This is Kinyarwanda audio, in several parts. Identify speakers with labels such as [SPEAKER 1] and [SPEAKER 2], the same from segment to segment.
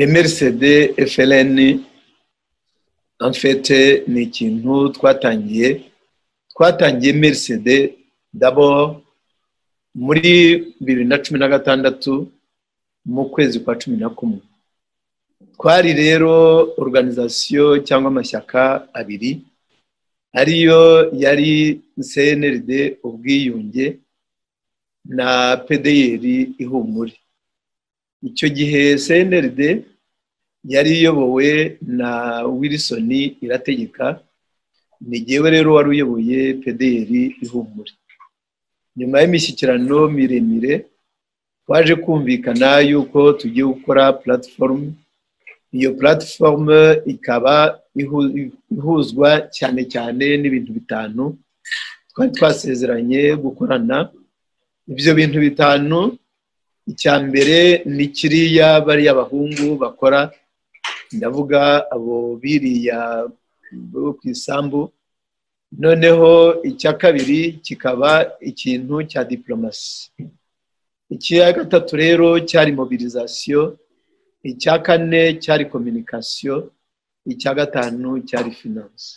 [SPEAKER 1] mrcd fln enfete ni ikintu twatangiye twatangiye mrcd dabo muri bibiri na cumi na gatandatu mu kwezi kwa cumi na kumwe twari rero organizasiyo cyangwa amashyaka abiri ariyo yari cnrd ubwiyunge na pedeyeri ihumure icyo gihe cnrd yari iyobowe na wilson irategeka ni ngewe rero wari uyoboye pedeyeri ihumure nyuma y'imishyikirano miremire twaje kumvikana yuko tugiye gukora puratifomu iyo puratifomu ikaba ihuzwa cyane cyane n'ibintu bitanu twari twasezeranye gukorana ibyo bintu bitanu icya mbere ni kiriya bariya abahungu bakora ndavuga abo biriya bo ku isambu noneho icya kabiri kikaba ikintu cya diporomasi icya gatatu rero cyari mobilizasiyo icya kane cyari kominikasiyo icya gatanu cyari finanse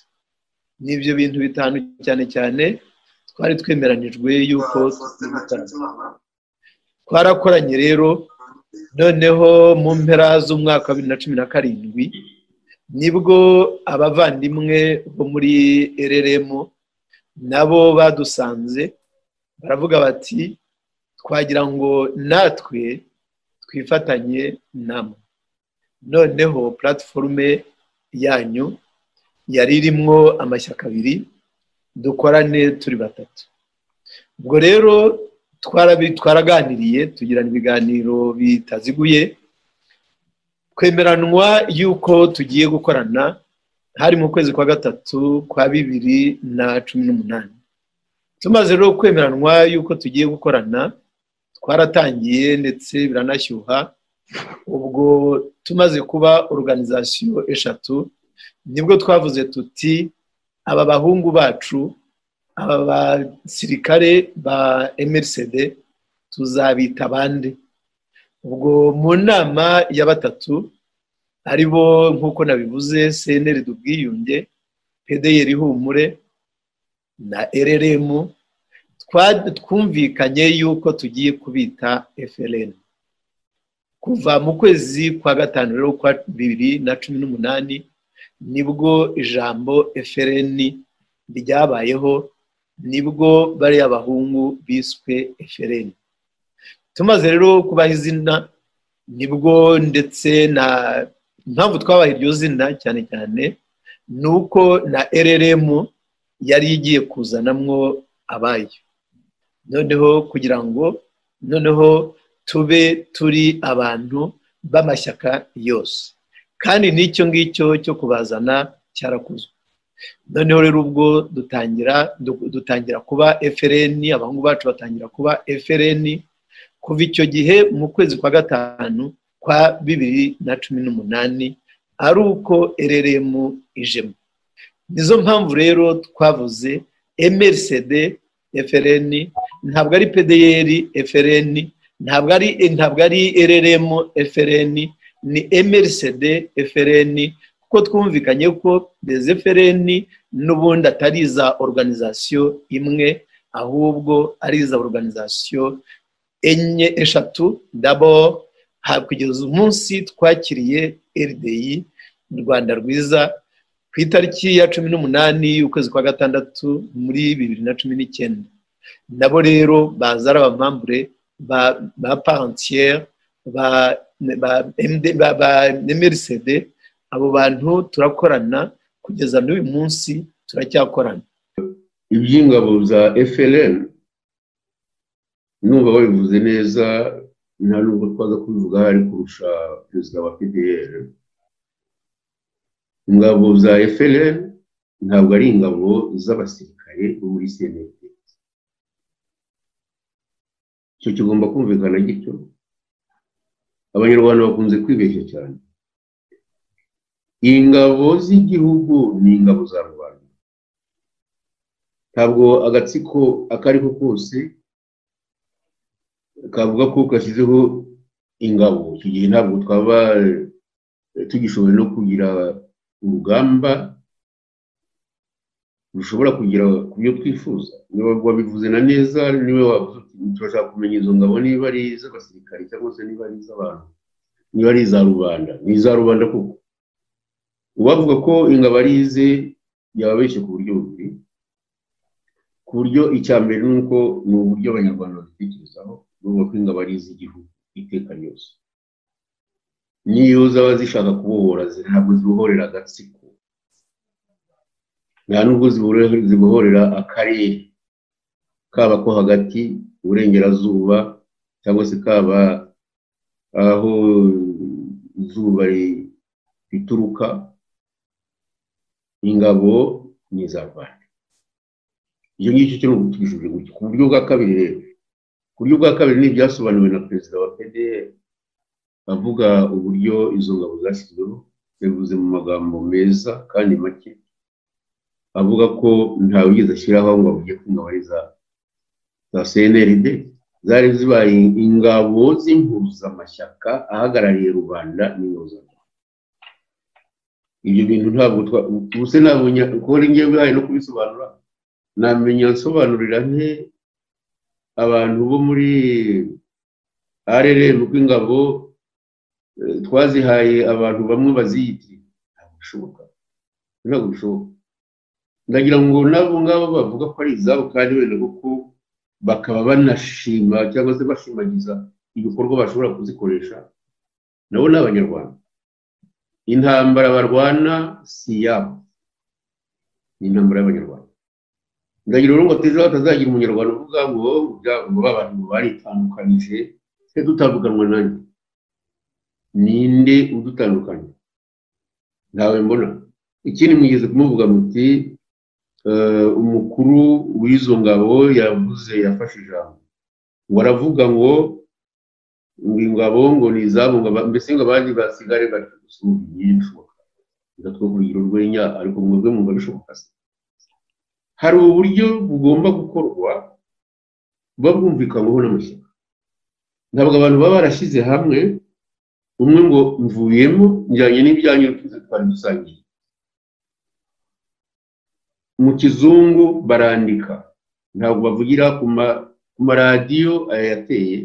[SPEAKER 1] ni ibyo bintu bitanu cyane cyane twari twemeranijwe yuko twarakoranye rero noneho mu mpera z'umwaka wa bibiri na cumi na karindwi nibwo abavandimwe bo muri rrm nabo badusanze baravuga bati twagira ngo natwe twifatanye namwe noneho puratiforume yanyu yari irimo amashyaka abiri dukorane turi batatu ubwo rero twaraganiriye tugirana ibiganiro bitaziguye twemeranwa yuko tugiye gukorana hari mu kwezi kwa gatatu kwa bibiri na cumi n'umunani tumaze rero kwemeranwa yuko tugiye gukorana twaratangiye ndetse biranashyuha ubwo tumaze kuba organizasiyo eshatu nibwo twavuze tuti aba bahungu bacu aba basirikare ba mrcd tuzabita bande ubwo mu nama ya batatu ari bo nk'uko nabivuze cnrd ubwiyunge pedeyeri humure na rrm twumvikanye yuko tugiye kubita frn kuva mu kwezi kwa gatanu rero kwa bibiri na cumi n'umunani nibwo ijambo frn ryabayeho nibwo bariya bahungu biswe frn tumaze rero kubaha izina nibwo ndetse na impamvu twabaha iryo zina cyane cyane ni uko na rrm yari igiye kuzanamwo abayo noneho kugira ngo noneho tube turi abantu b'amashyaka yose kandi n'icyo ngicyo cyo kubazana cyarakozwe noneho rero ubwo dutangira dutangira kuba frn abahungu bacu batangira kuba frn kuva icyo gihe mu kwezi kwa gatanu kwa bibiri na cumi n'umunani ari uko rrm ijemo nizo mpamvu rero twavuze mrcd frn ntabwo ari pdr frn ntabwo ari ntabwo ari rrm frn ni mrcd frn kuko twumvikanye ko des frn n'ubundi atari iza organizasiyo imwe ahubwo ari iza organizasiyo enye eshatu dabo kugeza umunsi twakiriye rdi rwanda rwiza ku itariki ya cumi n'umunani y'ukwezi kwa gatandatu muri bibiri na cumi n'icyenda nabo rero baza ari abamambure ba parentiyeri ba mrcd abo bantu turakorana kugeza n'uyu munsi turacyakorana
[SPEAKER 2] iby'ingabo za frn numva babivuze neza nta nubwo twaza kubivuga hari kurusha perezida wa pdr ingabo za frn ntabwo ari ingabo z'abasirikare bo muri senete icyo kigomba kumvikana gityo abanyarwanda bakunze kwibeshya cyane ingabo z'igihugu ni ingabo za rubanda ntabwo agatsiko ako ari ko kose kavuga ko kashyizeho ingabo icyo gihe ntabwo twaba tugishoboye no kugira urugamba rushobora kugera ku byo twifuza niba wabivuze na neza niba wabuze turashaka kumenya izo ngabo niba ari iz'abasirikare cyangwa se niba ari iz'abantu niba ari iza rubanda ni iza rubanda koko uwavuga ko ingabo ari ize yababeshye ku buryo bubiri ku buryo icya mbere ni uko ni uburyo abanyarwanda babitekerezaho bavuga ko ingabo ari iz'igihugu iteka ryose niyo zaba zishaka kubohora ntabwo zibohorera agatsiko nta nubwo zibohorera akarere kaba ko hagati uburengerazuba cyangwa se kaba aho izuba rituruka ingabo ni iza rwanda icyo ngicyo kiri gutwishije gutya ku buryo bwa kabiri rero ku buryo bwa kabiri ni ibyasobanuwe na perezida wa pdr avuga uburyo izo ngabo zashyizweho yavuze mu magambo meza kandi make avuga ko ntawigeze ashyiraho ngo avuge ko ingabo ari za cnrd zari zibaye ingabo z'impuzamashyaka ahagarariye rubanda n'ingabo za ibyo bintu ntabwo twabuse ntabwo kubona ingiye bihaye no kubisobanura namenya nsobanurira nke abantu bo muri rrm rw'ingabo twazihaye abantu bamwe baziyiti ntabwo bishoboka ntabwo bishoboka ndagira ngo n'abo ngabo bavuga ko ari izabo kandi wenda kuko bakaba banashima cyangwa se bashimagiza ibikorwa bashobora kuzikoresha nabo ni abanyarwanda intambara barwana si yabo ni intambara y'abanyarwanda ndagira urugo bateze batazagira umunyarwanda uvuga ngo ngo abantu baritandukanyije twe dutandukanwa nanjye ninde udutandukanya ntawe mbona ikindi mwigeze kumuvuga muti umukuru w'izo ngabo yavuze yafashe ijambo ngo aravuga ngo ingabo ngo ni izabo mbese ngo abandi basigare bari gusubiza ibishoboka ndatwo kugira urwenya ariko mwebwe mwumva bishoboka se hari uburyo bugomba gukorwa buba bwumvikanyweho n'amashyaka ntabwo abantu baba barashyize hamwe umwe ngo mvuyemo njyanye n'ibyanyu twari dusangiye mu kizungu barandika ntabwo bavugira ku maradiyo ayateye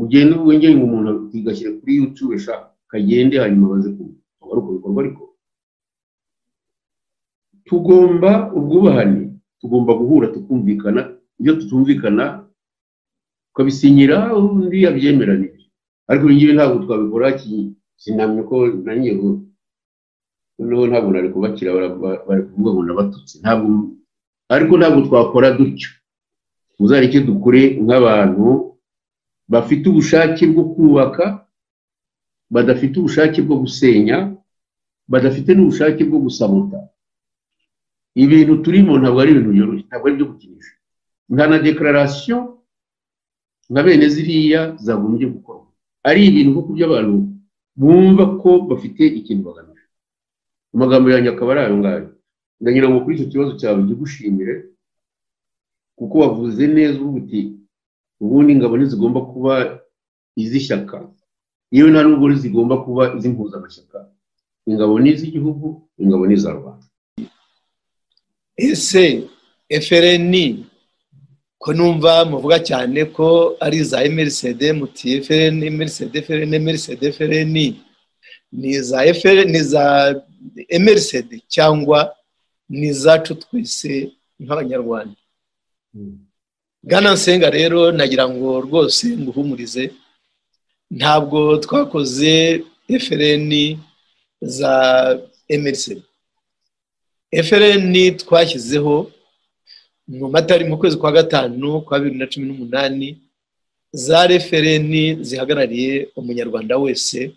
[SPEAKER 2] ugenda wengeye ngo umuntu igashyira kuri yutube eshanu kagende hanyuma baze kumva ari uko bikorwa ariko tugomba ubwubahane tugomba guhura tukumvikana ibyo tutumvikana tukabisinyira undi yabyemera nibyo ariko ibi ngibi ntabwo twabikora sinamye ko nanjye noneho ntabwo nari kubakira bari kuvuga ngo nabatutsi ntabwo ariko ntabwo twakora dutyo muzareke dukore nk'abantu bafite ubushake bwo kubaka badafite ubushake bwo gusenya badafite n'ubushake bwo gusabota ibintu turimo ntabwo ari ibintu byoroshye ntabwo ari ibyo gukinisha nta na dekararasiyo nka bene ziriya zagombye gukorwa ari ibintu kuko by'abantu bumva ko bafite ikintu bagamije amagambo yanjye akaba ari ayo ngayo ndagira ngo kuri icyo kibazo cyawe ndigushimire kuko wavuze neza uvuga uti ubundi ingabo ntizigomba kuba iz'ishyaka yewe nta nubwo zigomba kuba iz'impuzamashyaka ingabo ni iz'igihugu ingabo ni iza rwanda
[SPEAKER 1] ese efereni ko numva muvuga cyane ko ari za emerisede muti efereni emerisede efereni emerisede efereni ni iza efereni za emerisede cyangwa ni izacu twese nk'abanyarwanda bwana nsenga rero nagira ngo rwose nguhumurize ntabwo twakoze efereni za emerisede efereni twashyizeho mu mata mu kwezi kwa gatanu kwa bibiri na cumi n'umunani za refereni zihagarariye umunyarwanda wese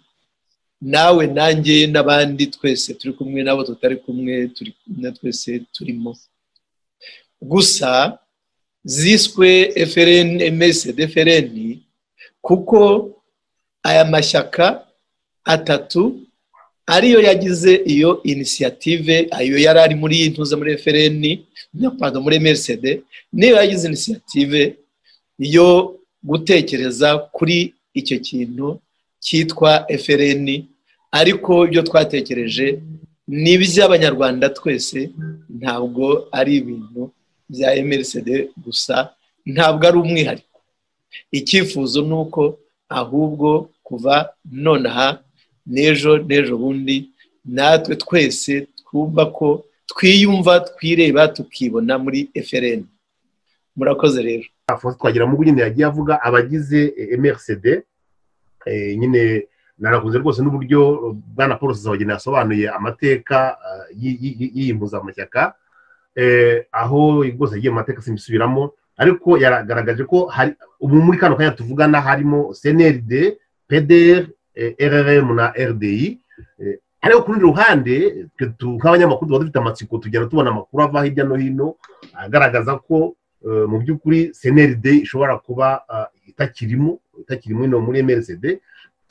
[SPEAKER 1] nawe nanjye n'abandi twese turi kumwe n'abo tutari kumwe turi kumwe twese turimo gusa ziswe efereni emese defereni kuko aya mashyaka atatu ariyo yagize iyo inisiyative ayo yari ari muri iyi ntuza muri efereni pardon muri merisede niyo yagize inisiyative yo gutekereza kuri icyo kintu cyitwa efereni ariko ibyo twatekereje ni iby'abanyarwanda twese ntabwo ari ibintu bya mrcd gusa ntabwo ari umwihariko icyifuzo ni uko ahubwo kuva nonaha n'ejo n'ejo bundi natwe twese twumva ko twiyumva twireba tukibona muri FRN murakoze rero
[SPEAKER 3] afonso twagira mu nyine yagiye avuga abagize mrcd nyine narakunze rwose n'uburyo bwana paul zizabageni yasobanuye amateka y'iyi mpuzamashyaka aho rwose yagiye mu mateka simbisubiramo ariko yaragaragaje ko ubu muri kano kanya tuvugana harimo cnrd pdr rrm na rdi ariko ku rundi ruhande nk'abanyamakuru tuba dufite amatsiko tugenda tubona amakuru ava hirya no hino agaragaza ko mu by'ukuri cnrd ishobora kuba itakirimo itakirimo ino muri mrcd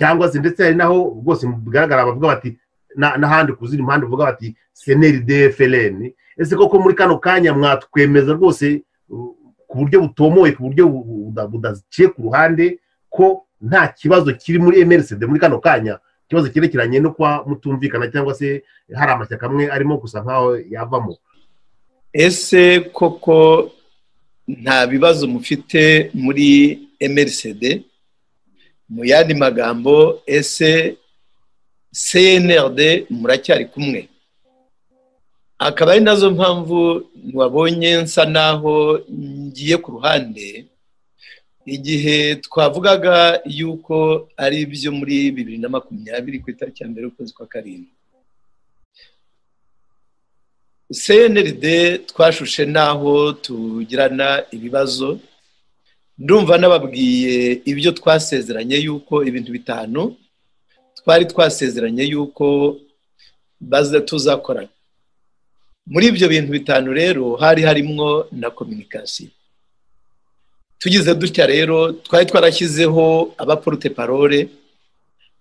[SPEAKER 3] cyangwa se ndetse hari naho rwose bigaragara bavuga bati n'ahandi ku zindi mpande bavuga bati cnrd frn ese koko muri kano kanya mwatwemeza rwose ku buryo butomoye ku buryo budaciye ku ruhande ko nta kibazo kiri muri mrcd muri kano kanya ikibazo cyerekeranye no kuba mutumvikana cyangwa se hari amashyaka amwe arimo gusa nkaho yavamo
[SPEAKER 1] ese koko nta bibazo mufite muri mrcd mu yandi magambo ese cnrd muracyari kumwe akaba ari nazo mpamvu wabonye nsa naho ngiye ku ruhande igihe twavugaga yuko ari ibyo muri bibiri na makumyabiri ku itariki ya mbere y'ukwezi kwa karindwi cnrd twashushe n'aho tugirana ibibazo ndumva nababwiye ibyo twasezeranye yuko ibintu bitanu twari twasezeranye yuko tuzakorana muri ibyo bintu bitanu rero hari harimo na kominikasiyo tugize dutya rero twari twarashyizeho abaporute parole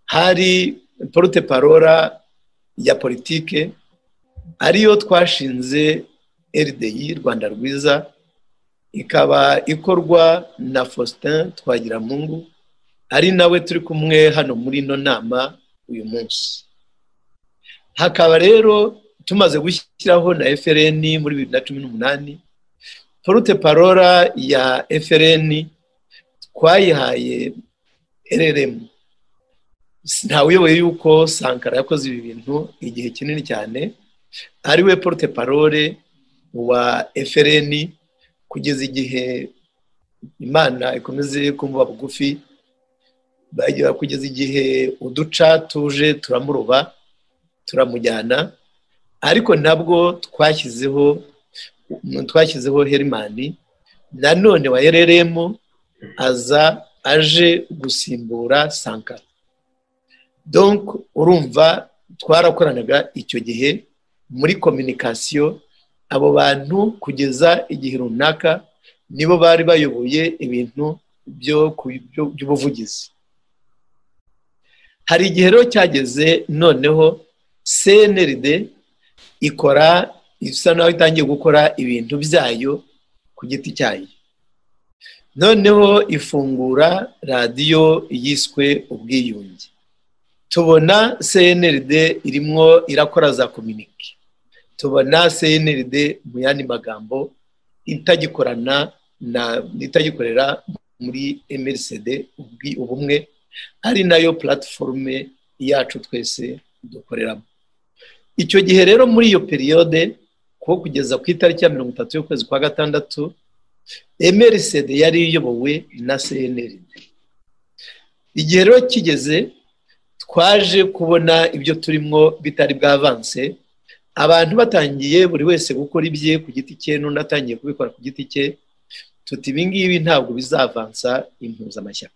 [SPEAKER 1] hari porute parora ya politike ariyo twashinze RDI rwanda rwiza ikaba ikorwa na faustin twagiramungu ari nawe turi kumwe hano muri ino nama uyu munsi hakaba rero tumaze gushyiraho na FRN muri bibiri na cumi n'umunani porute parora ya FRN twayihaye rrm ntawuyoboye yuko sankara yakoze ibi bintu igihe kinini cyane ari we porute parole wa FRN kugeza igihe imana ikomeze kumuba bugufi kugeza igihe uduca tuje turamuroba turamujyana ariko nabwo twashyizeho twashyizeho herimani nanone wa rrm aza aje gusimbura sankara donk urumva twarakoranaga icyo gihe muri kominikasiyo abo bantu kugeza igihe runaka nibo bari bayoboye ibintu by'ubuvugizi hari igihe rero cyageze noneho cnrd ikora isa naho itangiye gukora ibintu byayo ku giti cyayo noneho ifungura radiyo yiswe ubwiyunge tubona cnrd irimo irakora za kominike tubona cnrd mu yandi magambo itagikorana na itagikorera muri mrcd ubumwe ari nayo platiforume yacu twese dukoreramo icyo gihe rero muri iyo periyode kuko kugeza ku itariki ya mirongo itatu y'ukwezi kwa gatandatu mrcd yari iyobowe na cnrd igihe rero kigeze twaje kubona ibyo turimo bitari bwavanse abantu batangiye buri wese gukora ibye ku giti cye n'unatangiye kubikora ku giti cye tuti ibi ngibi ntabwo bizavansa impuzamashyaka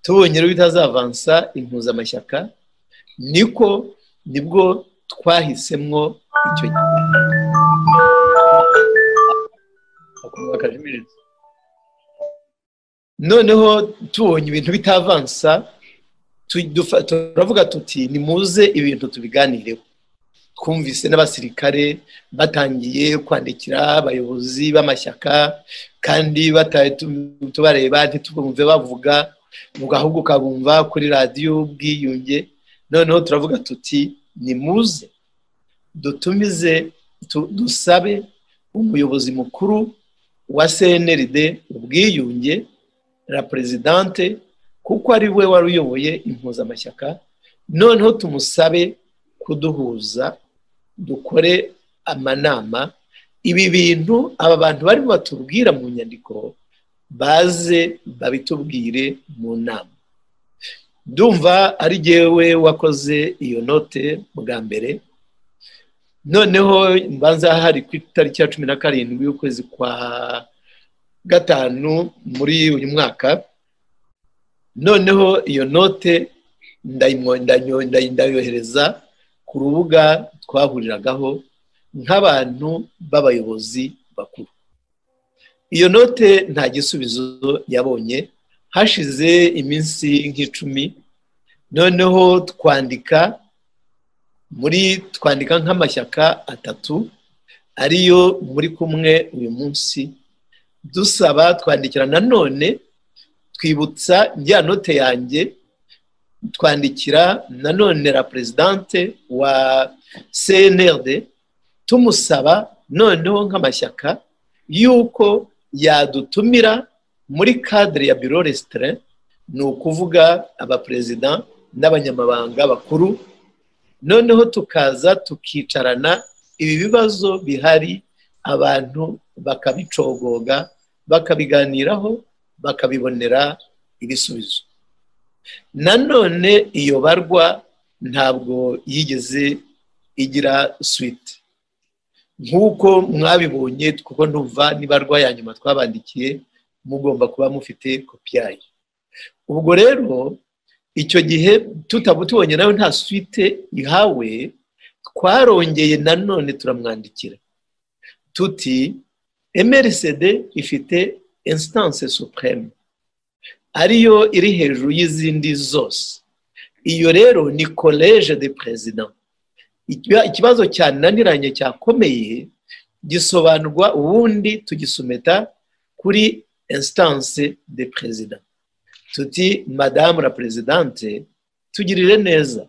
[SPEAKER 1] tubonye rero bitazavansa impuzamashyaka niko nibwo twahisemo icyo gihe noneho tubonye ibintu bitavansa turavuga tuti nimuze ibintu tubiganireho twumvise n'abasirikare batangiye kwandikira abayobozi b'amashyaka kandi tubareba ntitubumve bavuga ahubwo ukabumva kuri radiyo ubwiyunge noneho turavuga tuti nimuze dutumize tu- dusabe umuyobozi mukuru wa cnld ubwiyunge la perezidante kuko ari we wari uyoboye impuzamashyaka noneho tumusabe kuduhuza dukore amanama ibi bintu aba bantu barimo batubwira mu nyandiko baze babitubwire mu nama ndumva ari jyewe wakoze iyo note bwa mbere noneho mbanza hari ku itariki ya cumi na karindwi y'ukwezi kwa gatanu muri uyu mwaka noneho iyo note ndayimwo- ndanyo- ndayi- ndayohereza ku rubuga twahuriragaho nk'abantu b'abayobozi bakuru iyo note nta gisubizo yabonye hashize iminsi nk'icumi noneho twandika muri twandika nk'amashyaka atatu ariyo muri kumwe uyu munsi dusaba twandikira nanone twibutsa njya note yanjye twandikira nanone la perezidante wa cnrd tumusaba noneho nk'amashyaka y'uko yadutumira muri cadre ya biro restire ni ukuvuga abaperezida n'abanyamabanga bakuru noneho tukaza tukicarana ibi bibazo bihari abantu bakabicogoga bakabiganiraho bakabibonera ibisubizo nanone iyo barwa ntabwo yigeze igira suite nk'uko mwabibonye kuko numva n'ibarwa ya nyuma twabandikiye mugomba kuba mufite kopi yayo ubwo rero icyo gihe tutabutubonye nawe nta suite ihawe twarongeye nanone turamwandikira tuti mrcd ifite instance supreme ariyo iri hejuru y'izindi zose iyo rero ni college de president Ikiba- ikibazo cyananiranye cyakomeye gisobanurwa ubundi tugisumeta kuri instance de president tuti madamu la presidente tugirire neza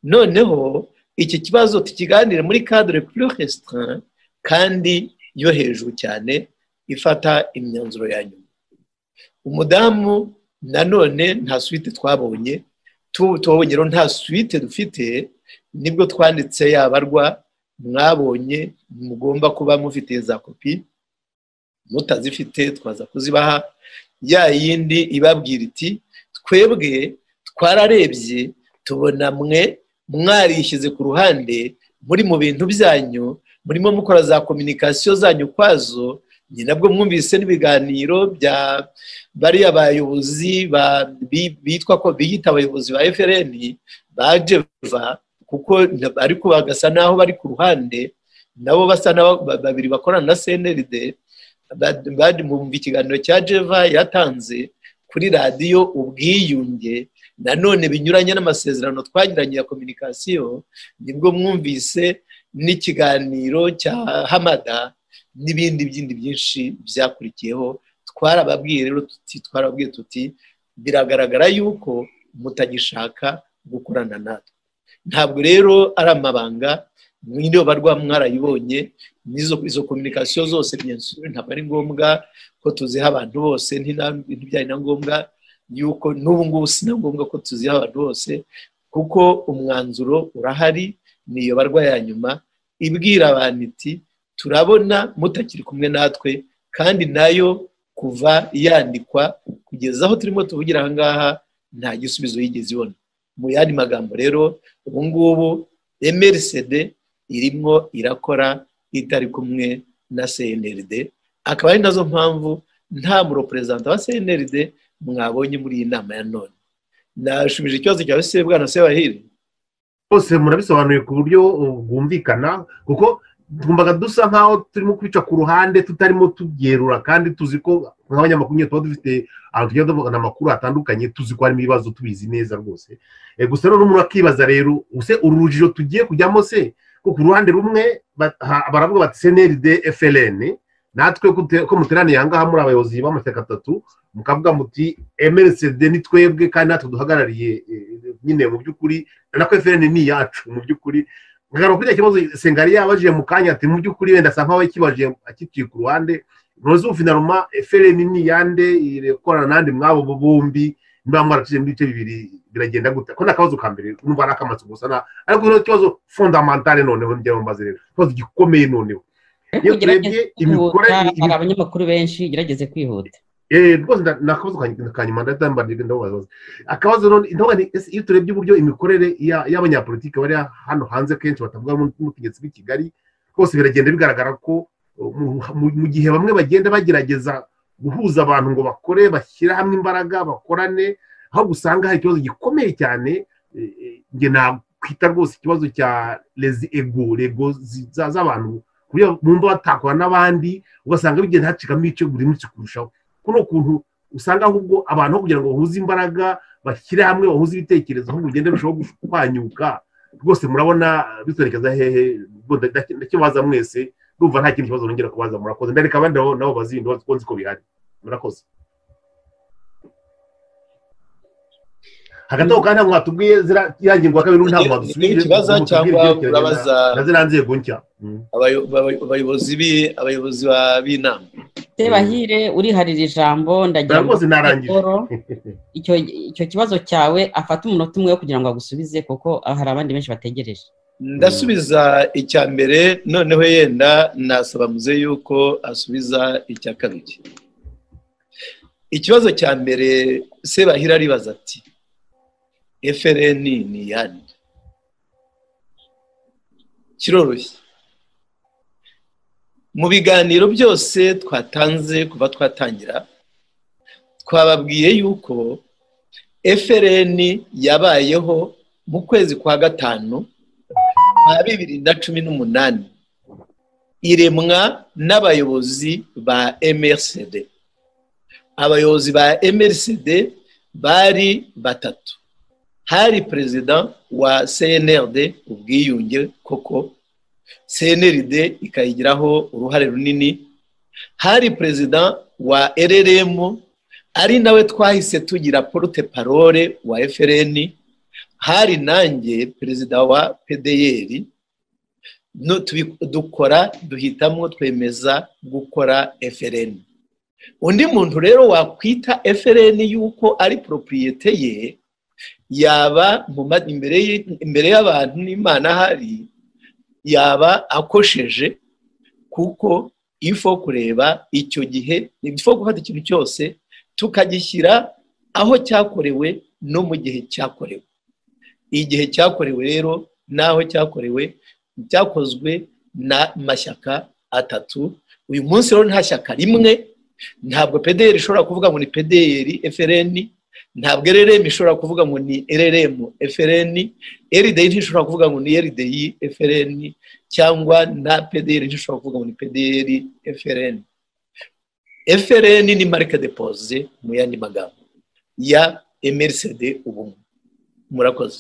[SPEAKER 1] noneho iki kibazo tukiganire muri cadre plus restreint kandi yo hejuru cyane ifata imyanzuro ya nyuma umudamu nanone nta suite twabonye tu- tubonye rero nta suite dufite nibwo twanditse yabarwa mwabonye mugomba kuba mufite za kopi mutazifite twaza kuzibaha ya yindi ibabwira iti twebwe twararebye tubona mwe mwarishyize ku ruhande muri mu bintu byanyu murimo mukora za kominikasiyo zanyu kwazo ni nabwo mwumvise n'ibiganiro bya bariya bayobozi ba- bi- bitwa ko biyita abayobozi ba FRN ba Jeva kuko na- ariko bagasa naho bari ku ruhande nabo basa n'aba- ba- babiri bakorana na CNRD ba- bari mu mu kiganiro cya Jeva yatanze kuri radiyo ubwiyunge nanone binyuranye n'amasezerano twagiranye ya kominikasiyo nibwo mwumvise n'ikiganiro cya Hamada n'ibindi byindi byinshi byakurikiyeho twarababwiye rero tuti twarababwiye tuti biragaragara yuko mutagishaka gukorana natwe ntabwo rero ari amabanga mwiriwe barwa mwarayibonye n'izo izo kominikasiyo zose bien sûr, ntabwo ari ngombwa ko tuziha abantu bose ntina- ntibyari na ngombwa yuko n'ubu ngubu si na ngombwa ko tuziha abantu bose kuko umwanzuro urahari ni iyo barwa ya nyuma ibwira abantu iti turabona mutakiri kumwe natwe kandi nayo kuva yandikwa kugeza aho turimo tuvugira aha ngaha nta gisubizo yigeze ibona mu yandi magambo rero ubu ngubu mrcd irimo irakora itari kumwe na cnrd akaba ari nazo mpamvu nta mureperezanta wa cnrd mwabonye muri iyi nama ya none nashubije ikibazo cyawe se bwana sebahiri
[SPEAKER 3] bose murabisobanuye ku buryo uh, bwumvikana kuko twumvaga dusa nkaho turimo kwica ku ruhande tutarimo tubyerura kandi tuzi ko nk'abanyamakuru nyine tuba dufite ahantu tujya tuvugana amakuru hatandukanye tuzi ko harimo ibibazo tubizi neza rwose Eh, gusa rero umuntu akibaza rero use uru rujijo tugiye kujyamo se ko ku ruhande rumwe ba- ha- baravuga bati cnrd frn natwe ko te- ko muteraniye aha ngaha muri abayobozi b'amashyaka atatu mukavuga muti mrcd ni twebwe kandi natwe duhagarariye eh, nyine mu by'ukuri na ko efuperi ni iyacu mu by'ukuri nkagaruka kuri kibazo sengari yabajije mu kanya ati mu by'ukuri wenda asa nkaho yakibajije akitiye ku ruhande ntuzi ufinaruma efuperi ni iyande ikorana n'andi mwabo bombi niba mwaracishije mu bice bibiri biragenda gute ko ni akabazo ka mbere numva ari akamatsi gusa na ariko ni ikibazo fondamentale noneho njya mbaze rero ikibazo gikomeye noneho iyo turebye imikorere
[SPEAKER 4] hari abanyamakuru benshi gerageze kwihuta
[SPEAKER 3] rwose nakabazo kanyuma ndadambanirwa ndababaza akabazo none iyo turebye uburyo imikorere y'abanyapolitiki bari hano hanze kenshi batavuga n'ubutegetsi bw'i kigali rwose biragenda bigaragara ko mu gihe bamwe bagenda bagerageza guhuza abantu ngo bakore bashyire hamwe imbaraga bakorane aho usanga hari ikibazo gikomeye cyane njye nakwita rwose ikibazo cya rezi ego rego z'abantu bumva batakora n'abandi ugasanga bigenda hacikamo ibice buri munsi kurushaho kuno kuntu usanga ahubwo abantu aho kugira ngo bahuze imbaraga bashyire hamwe bahuze ibitekerezo ahubwo ugenda birushaho guhanyuka rwose murabona biterekeza hehe ndakibaza mwese ndumva nta kindi kibazo nongera kubaza murakoze ndareka abandi nabo bazindi kuko nzi ko bihari murakoze hagati aho kandi ntabwo mwatubwiye ziriya ngingo ya kabiri ntabwo wadusubije
[SPEAKER 1] ikibazo cyangwa urabaza
[SPEAKER 3] na ziriya nzego nshya
[SPEAKER 1] abayo- abayo- abayobozi bi- abayobozi ba- b'inama
[SPEAKER 4] sebahire uriharira ijambo ndagira ngo
[SPEAKER 3] rwose narangije
[SPEAKER 4] Paul, icyo icyo kibazo cyawe afate umunota umwe wo kugira ngo agusubize kuko hari abandi benshi bategereje
[SPEAKER 1] ndasubiza icya mbere noneho yenda nasaba muze yuko asubiza icya kabiri ikibazo cya mbere sebahira aribaza ati frn ni iyande kiroroshye mu biganiro byose twatanze kuva twatangira twababwiye yuko frn yabayeho mu kwezi kwa gatanu ba bibiri na cumi n'umunani iremwa n'abayobozi ba mrcd abayobozi ba mrcd bari batatu hari perezida wa cnrd ubwiyunge koko cnrd ikayigiraho uruhare runini hari perezida wa rrm ari nawe twahise tugira porute parole wa frn hari nanjye perezida wa pdr no- tubi- dukora duhitamo twemeza gukora frn undi muntu rero wakwita frn yuko ari propriyete ye yaba mu ma- imbere y- imbere y'abantu n'imana hari yaba akosheje kuko ifo kureba icyo gihe ifo gufata ikintu cyose tukagishyira aho cyakorewe no mu gihe cyakorewe igihe cyakorewe rero n'aho cyakorewe byakozwe n'amashyaka atatu uyu munsi rero nta shyaka rimwe ntabwo pdr ishobora kuvuga ngo ni pdr frn ntabwo rrm ishobora kuvuga ngo ni rrm frn rdi ntishobora kuvuga ngo ni rdi frn cyangwa na pdr ntishobora kuvuga ngo ni pdr frn frn ni marike depose mu yandi magambo ya mrcd ubumwe murakoze